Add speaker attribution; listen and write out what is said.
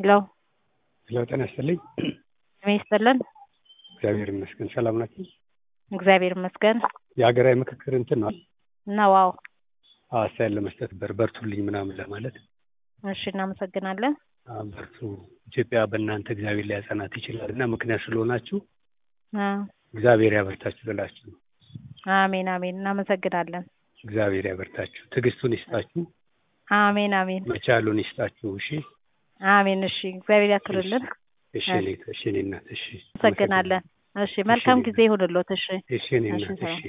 Speaker 1: ሄሎ
Speaker 2: ሄሎ ጤና ይስጥልኝ።
Speaker 1: ጤና ይስጥልን።
Speaker 2: እግዚአብሔር ይመስገን። ሰላም ናችሁ?
Speaker 1: እግዚአብሔር ይመስገን
Speaker 2: የሀገራዊ ምክክር እንትን ነው
Speaker 1: ነው። አዎ
Speaker 2: አስተያየት ለመስጠት በር በርቱልኝ ምናምን ለማለት
Speaker 1: እሺ፣ እናመሰግናለን።
Speaker 2: አ፣ በርቱ ኢትዮጵያ በእናንተ እግዚአብሔር ሊያጸናት ይችላል እና ምክንያት ስለሆናችሁ
Speaker 1: አ፣
Speaker 2: እግዚአብሔር ያበርታችሁ ልላችሁ ነው።
Speaker 1: አሜን አሜን። እናመሰግናለን።
Speaker 2: እግዚአብሔር ያበርታችሁ፣ ትዕግስቱን ይስጣችሁ፣
Speaker 1: አሜን አሜን
Speaker 2: መቻሉን ይስጣችሁ። እሺ
Speaker 1: አሜን። እሺ፣ እግዚአብሔር ያክብርልን።
Speaker 2: እሺ እኔ እሺ እኔ እናት እሺ
Speaker 1: እናመሰግናለን። እሺ፣ መልካም ጊዜ ይሁንልዎት። እሺ
Speaker 2: እሺ እኔ
Speaker 1: እሺ፣
Speaker 2: እናት
Speaker 1: ሰላም።
Speaker 2: እሺ